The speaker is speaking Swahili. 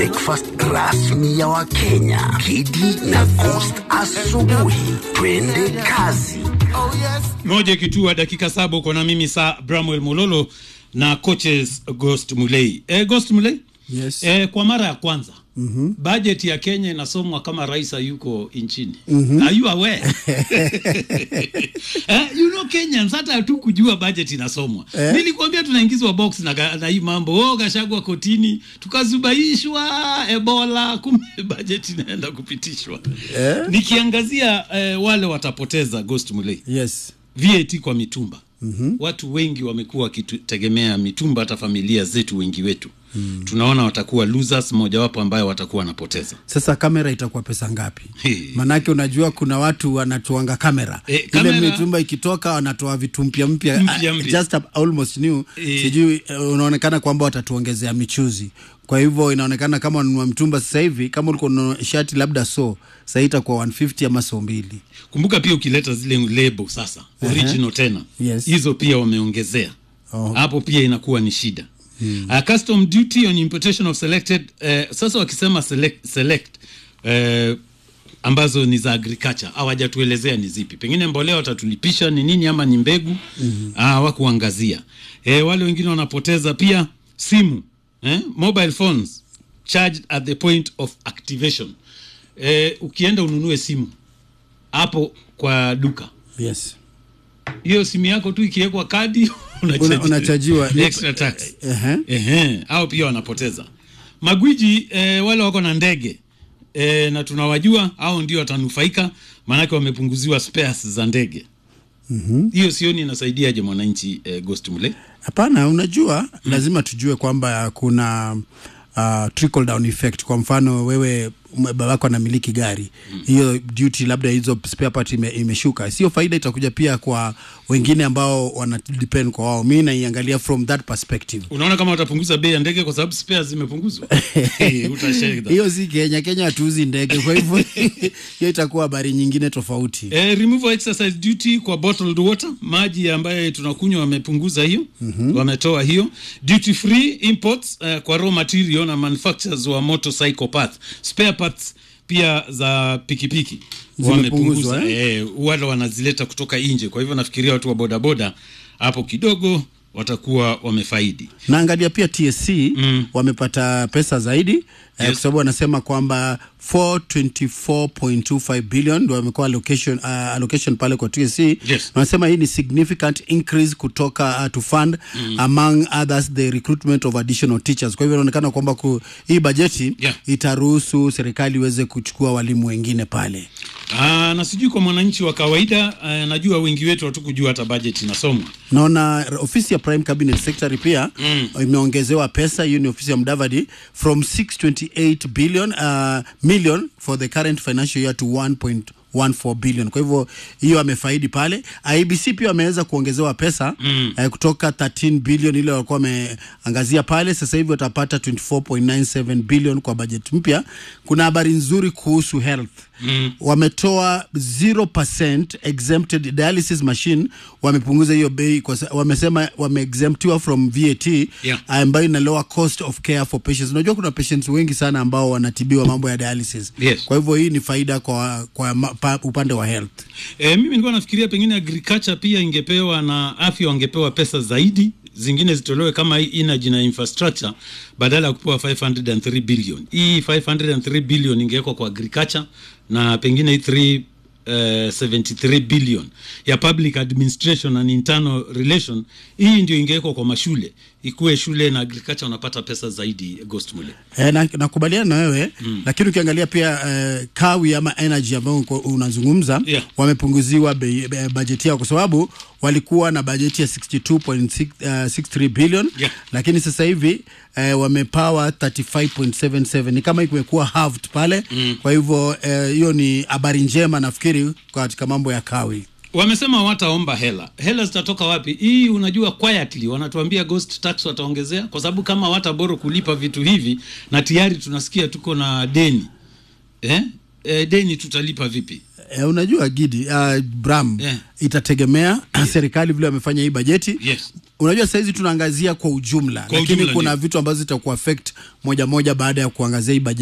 breakfast rasmi ya Wakenya. Kidi na Coast asubuhi. Twende kazi. moja kitua dakika saba uko na mimi saa bramwel mololo na coaches ghost mulei e, ghost mulei Yes. e, kwa mara ya kwanza mm-hmm. budget ya kenya inasomwa kama rais hayuko nchini mm-hmm. are you aware eh, you know kenyans hata hatu kujua budget inasomwa eh? nilikuambia tunaingizwa box na, ga- na hii mambo oh, gashagwa kotini tukazubaishwa ebola kumbe budget inaenda kupitishwa Eh? nikiangazia eh, wale watapoteza ghost mulei yes VAT kwa mitumba mm-hmm. watu wengi wamekuwa wakitegemea mitumba, hata familia zetu wengi wetu mm. tunaona watakuwa losers, mojawapo ambayo watakuwa wanapoteza. sasa kamera itakuwa pesa ngapi Hey. manake unajua kuna watu wanatoanga kamera Eh, ile kamera- mitumba ikitoka wanatoa vitu mpya mpya Mpya ah, mpya. just up- almost new Eh. sijui eh, unaonekana kwamba watatuongezea michuzi kwa hivyo inaonekana kama ununua mtumba sasa hivi kama ulikuwa ununua shati labda so sahii itakuwa 150 ama so mbili Kumbuka pia ukileta zile lebo sasa original tena Yes. hizo pia wameongezea Oh. hapo pia inakuwa ni shida hmm. uh, custom duty on importation of selected uh, sasa wakisema select, select uh, ambazo ni za agriculture hawajatuelezea ni zipi pengine mbolea watatulipisha ni nini ama ni mbegu mm-hmm. hawakuangazia e, wale wengine wanapoteza pia simu eh? mobile phones charged at the point of activation e, ukienda ununue simu hapo kwa duka yes hiyo simu yako tu ikiwekwa kadi Una- unachaji- unachajiwa. extra tax Ehe. ehe au pia wanapoteza magwiji eh, wale wako na ndege eh, na tunawajua au ndio watanufaika maanake wamepunguziwa spares za ndege hiyo sioni inasaidiaje mwananchi eh, ghost mule hapana unajua mm. lazima tujue kwamba kuna uh, trickle down effect kwa mfano wewe m- babako anamiliki gari hiyo duty labda hizo spare part ime, imeshuka sio faida itakuja pia kwa wengine ambao wana depend kwa wao mi naiangalia from that perspective unaona kama watapunguza bei ya ndege kwa sababu spares zimepunguzwa Eh, utashare hiyo si kenya kenya hatuuzi ndege kwa hivyo hiyo itakuwa habari nyingine tofauti Eh, removal exercise duty kwa bottled water, maji ambayo tunakunywa wamepunguza hiyo mm-hmm. wametoa hiyo duty free imports uh, kwa raw material na manufacturers wa motorcycle parts spare parts pia za pikipiki Zimepunguzwa, wamepunguza eh? wale wanazileta kutoka nje kwa hivyo nafikiria watu wa bodaboda hapo kidogo watakuwa wamefaidi naangalia pia tsc mm. wamepata pesa zaidi yes. eh, kwa sababu wanasema kwamba 424.25 billion ndio wamekuwa allocation, uh, allocation pale kwa tsc Yes. wanasema hii ni significant increase kutoka uh, to fund mm. among others the recruitment of additional teachers kwa hivyo inaonekana kwamba ku, hii bajeti Yeah. itaruhusu serikali iweze kuchukua walimu wengine pale Aa, na sijui kwa mwananchi wa kawaida uh, najua wengi wetu hatukujua hata budget inasomwa naona ofisi ya prime cabinet secretary pia mm. imeongezewa pesa hiyo ni ofisi ya mdavadi from 628 billion uh, million for the current financial year to 1.14 billion kwa hivyo hiyo amefaidi pale ibc pia wameweza kuongezewa pesa mm. eh, kutoka 13 billion ile walikuwa wameangazia pale sasa hivi watapata 24.97 billion kwa budget mpya kuna habari nzuri kuhusu health mm. wametoa 0% exempted dialysis machine wamepunguza hiyo bei kwa sa- wamesema wameexemptiwa from VAT Yeah. ambayo ina lower cost of care for patients unajua kuna patients wengi sana ambao wanatibiwa mambo ya dialysis Yes. kwa hivyo hii ni faida kwa, kwa ma, pa, upande wa health E, mimi nilikuwa nafikiria pengine agriculture pia ingepewa na afya wangepewa pesa zaidi zingine zitolewe kama hii energy na infrastructure badala ya kupewa 503 billion hii 503 billion ingewekwa kwa agriculture na pengine hii 3 Uh, 73 billion ya public administration and internal relation hii ndio ingewekwa kwa mashule ikuwe shule na agriculture unapata pesa zaidi ghost mule E, na, nakubaliana na wewe mm. lakini ukiangalia pia uh, kawi ama energy ambayo uko- unazungumza Yeah. wamepunguziwa bei- be- bajeti yao kwa sababu walikuwa na bajeti ya 62.63 billion Yeah. lakini sasa hivi eh, wamepawa 35.77 ni kama imekuwa halved pale mm. kwa hivyo eh, hiyo ni habari njema nafikiri katika mambo ya kawi wamesema wataomba hela hela zitatoka wapi hii unajua quietly wanatuambia ghost tax wataongezea kwa sababu kama wataboro kulipa vitu hivi na tayari tunasikia tuko na deni eh? Eh, deni tutalipa vipi Eh, unajua Gidi uh, Bram Yeah. itategemea serikali vile wamefanya hii bajeti Yes. unajua sahizi tunaangazia kwa ujumla Kwa lakini ujumla kuna ndio. vitu ambazo zitakuwa affect moja moja baada ya kuangazia hii bajeti